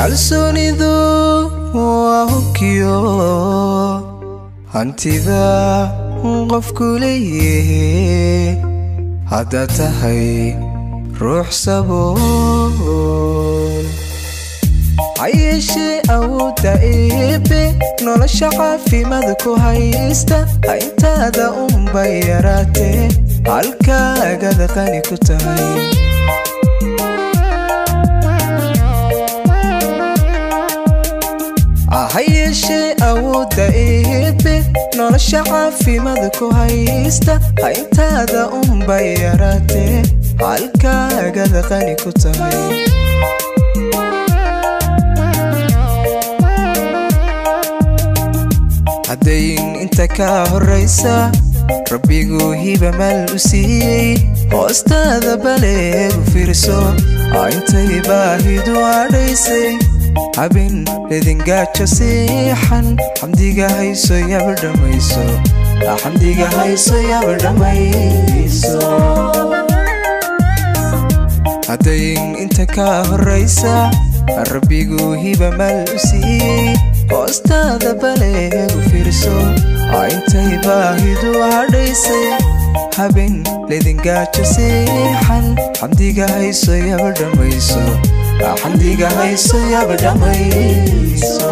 kalsoonidu waa hubkiyo hantida qofku leeyahe haddaad tahay ruux sabool hayeeshee awoodda eebe nolosha caafimaad ku haysta hayntaada unbay yaraatee halkaagada qani ku tahay hayeeshee awoodda eebe nolosha caafimaad ku haysta hayntaada unbay yaraatee halkaagada qani ku tahay haddayn inta ka horraysa rabbiguu hiba maal u siiyey hoostaada baleegu fiirso intay baahidu adhaysay habin ledingaajo siixan xamdiga hayso yaba dhammayso xamdiga hayso yaba dhammayso haddayn inta ka horraysa rabbiguu hiba maal u siiyey hoostaada baleegu fiirso intay baahidu hadhaysay habin ledingaajo siixan xamdiga hayso yaba dhammayso xamdiga hayso yaba dhammayso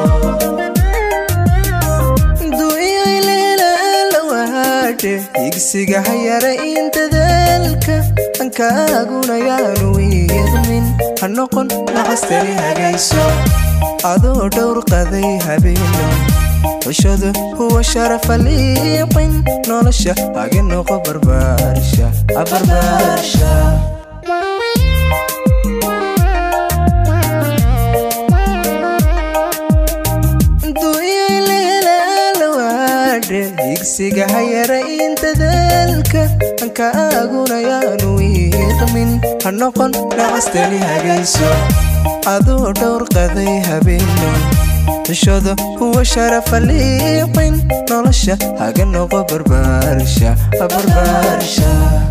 du'iyayleelalawaadhe higsiga hayara in dadaalka ankaaguna yaanu wiiqmin ha noqon nacastari hagayso adoo dhowr qaday habeeno xushadu huwa sharafa liiqin nolosha haga noqo barbaarsha abarbaarsha higsiga hayara in dadaalka ankaaguna yaanu wiiqmin ha noqon nacastani hagayso adoo dhowr qaday habeeno xushada huwa sharafa liiqin nolosha haga noqo barbaarsha barbaarsha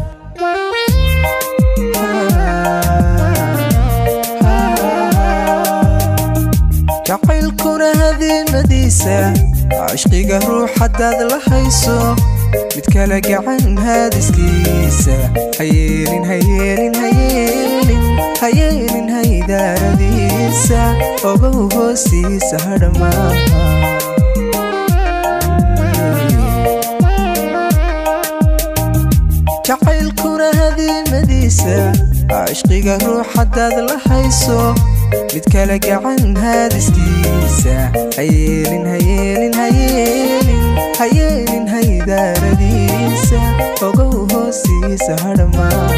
jacaylkuna hadiimadiisa cishqiga ruux haddaad la hayso mid kale gacan haadiskiisa hayeelin hayeelin hayeelin hayeelin haydaaradiisa ogow hoostiisa hadhamaa jacaylkuna hadiimadiisa cishqiga ruux haddaad la hayso mid kale gacan haadiskiisa hayeelin hayeelin hayeelin hayeelin haydaaradiisa ogow hoostiisa hadhamaa